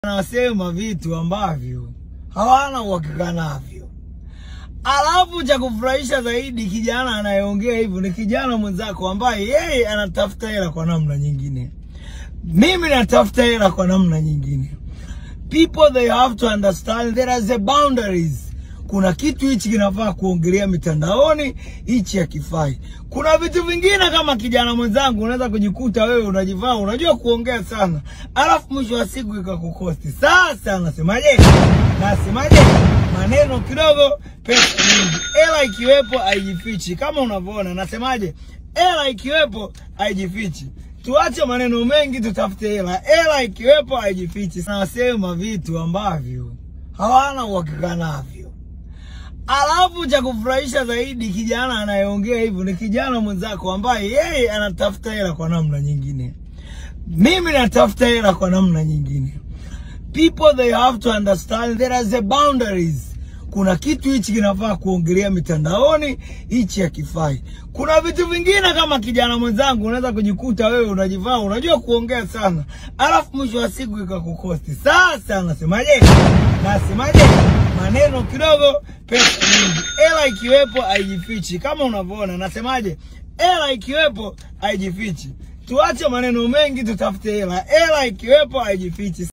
Anasema vitu ambavyo hawana uhakika navyo. Alafu cha kufurahisha zaidi, kijana anayeongea hivyo ni kijana mwenzako ambaye yeye anatafuta hela kwa namna nyingine, mimi natafuta hela kwa namna nyingine. People they have to understand there is a boundaries. Kuna kitu hichi kinafaa kuongelea mitandaoni, hichi hakifai. Kuna vitu vingine kama kijana mwenzangu, unaweza kujikuta wewe unajivaa, unajua kuongea sana, alafu mwisho wa siku ikakukosti. Sasa nasemaje? Nasemaje? maneno kidogo, pesa nyingi. Hela ikiwepo haijifichi, kama unavyoona. Nasemaje? Hela ikiwepo haijifichi. Tuache maneno mengi, tutafute hela. Hela ikiwepo haijifichi. Nasema vitu ambavyo hawana uhakika navyo. Alafu cha kufurahisha zaidi, kijana anayeongea hivyo ni kijana mwenzako ambaye yeye anatafuta hela kwa namna nyingine, mimi natafuta hela kwa namna nyingine. People they have to understand there is a boundaries. Kuna kitu hichi kinafaa kuongelea mitandaoni, hichi hakifai. Kuna vitu vingine kama kijana mwenzangu, unaweza kujikuta wewe unajivaa, unajua kuongea sana, alafu mwisho wa siku ikakukosti. Sasa nasemaje? Nasemaje? maneno kidogo, pesa nyingi. Hela ikiwepo haijifichi, kama unavyoona. Nasemaje? Hela ikiwepo haijifichi. Tuache maneno mengi, tutafute hela. Hela ikiwepo haijifichi.